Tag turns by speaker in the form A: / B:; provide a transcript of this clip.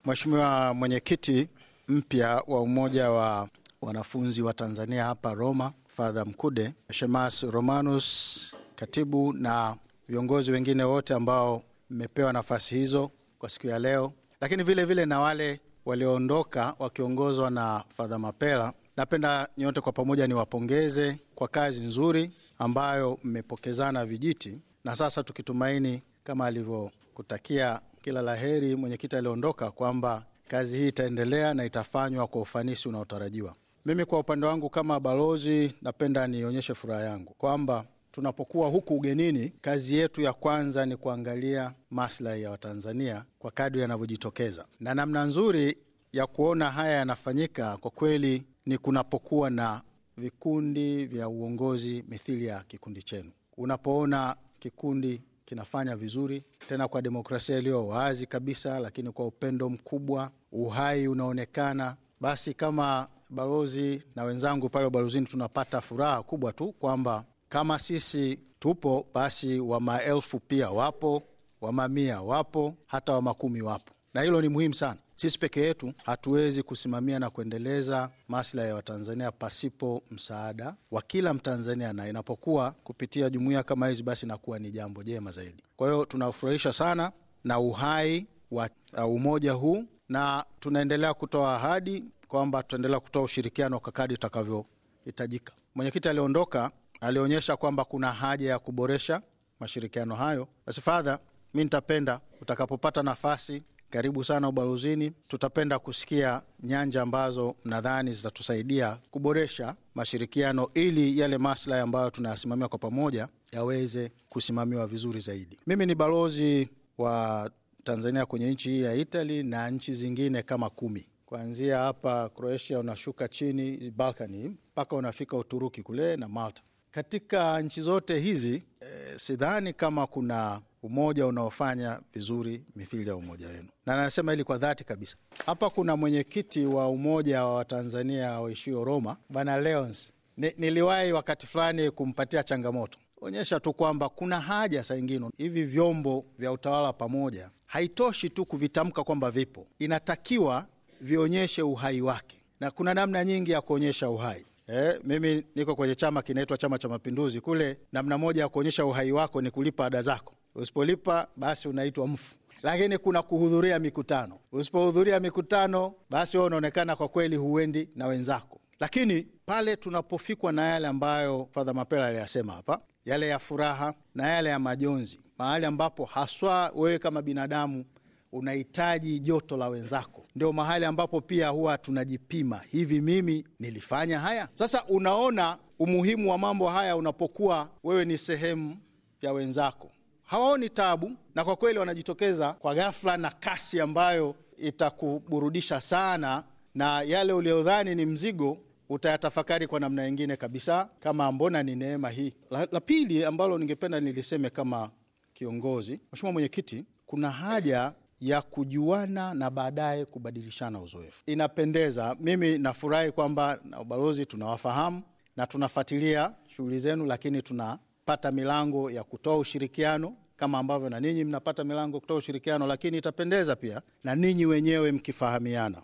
A: Mheshimiwa mwenyekiti mpya wa umoja wa wanafunzi wa Tanzania hapa Roma, Father Mkude, Shemas Romanus, katibu na viongozi wengine wote ambao mmepewa nafasi hizo kwa siku ya leo, lakini vile vile na wale walioondoka wakiongozwa na Father Mapela, napenda nyote kwa pamoja niwapongeze kwa kazi nzuri ambayo mmepokezana vijiti, na sasa tukitumaini kama alivyokutakia kila laheri mwenyekiti aliondoka, kwamba kazi hii itaendelea na itafanywa kwa ufanisi unaotarajiwa. Mimi kwa upande wangu kama balozi, napenda nionyeshe furaha yangu kwamba tunapokuwa huku ugenini, kazi yetu ya kwanza ni kuangalia maslahi ya Watanzania kwa kadri yanavyojitokeza, na namna nzuri ya kuona haya yanafanyika kwa kweli ni kunapokuwa na vikundi vya uongozi mithili ya kikundi chenu. Unapoona kikundi kinafanya vizuri tena kwa demokrasia iliyo wazi kabisa, lakini kwa upendo mkubwa, uhai unaonekana, basi kama balozi na wenzangu pale ubalozini tunapata furaha kubwa tu kwamba kama sisi tupo, basi wa maelfu pia wapo, wa mamia wapo, hata wa makumi wapo, na hilo ni muhimu sana. Sisi peke yetu hatuwezi kusimamia na kuendeleza maslahi ya Watanzania pasipo msaada wa kila Mtanzania, na inapokuwa kupitia jumuiya kama hizi, basi inakuwa ni jambo jema zaidi. Kwa hiyo tunafurahisha sana na uhai wa uh, umoja huu, na tunaendelea kutoa ahadi kwamba tutaendelea kutoa ushirikiano kwa kadri utakavyohitajika. Mwenyekiti aliondoka alionyesha kwamba kuna haja ya kuboresha mashirikiano hayo. Basi Fadha, mi nitapenda utakapopata nafasi karibu sana ubalozini. Tutapenda kusikia nyanja ambazo mnadhani zitatusaidia kuboresha mashirikiano ili yale maslahi ambayo tunayasimamia kwa pamoja yaweze kusimamiwa vizuri zaidi. Mimi ni balozi wa Tanzania kwenye nchi hii ya Italy na nchi zingine kama kumi, kuanzia hapa Croatia unashuka chini Balkani mpaka unafika Uturuki kule na Malta. Katika nchi zote hizi e, sidhani kama kuna umoja unaofanya vizuri mithili ya umoja wenu, na nasema hili kwa dhati kabisa. Hapa kuna mwenyekiti wa umoja wa Watanzania waishio Roma, Bwana Leons. Ni, niliwahi wakati fulani kumpatia changamoto, onyesha tu kwamba kuna haja saa ingine hivi vyombo vya utawala pamoja, haitoshi tu kuvitamka kwamba vipo, inatakiwa vionyeshe uhai wake, na kuna namna nyingi ya kuonyesha uhai. Eh, mimi niko kwenye chama kinaitwa Chama cha Mapinduzi. Kule namna moja ya kuonyesha uhai wako ni kulipa ada zako. Usipolipa basi unaitwa mfu, lakini kuna kuhudhuria mikutano. Usipohudhuria mikutano, basi wewe unaonekana kwa kweli huendi na wenzako. Lakini pale tunapofikwa na yale ambayo Fadha Mapela aliyasema hapa, yale ya furaha na yale ya majonzi, mahali ambapo haswa wewe kama binadamu unahitaji joto la wenzako, ndio mahali ambapo pia huwa tunajipima, hivi mimi nilifanya haya? Sasa unaona umuhimu wa mambo haya unapokuwa wewe ni sehemu ya wenzako, hawaoni tabu, na kwa kweli wanajitokeza kwa ghafla na kasi ambayo itakuburudisha sana, na yale uliodhani ni mzigo utayatafakari kwa namna nyingine kabisa, kama mbona ni neema hii. La, la pili ambalo ningependa niliseme kama kiongozi, Mheshimiwa Mwenyekiti, kuna haja ya kujuana na baadaye kubadilishana uzoefu. Inapendeza, mimi nafurahi kwamba na ubalozi tunawafahamu na tunafuatilia shughuli zenu, lakini tunapata milango ya kutoa ushirikiano kama ambavyo na ninyi mnapata milango kutoa ushirikiano, lakini itapendeza pia na ninyi wenyewe mkifahamiana.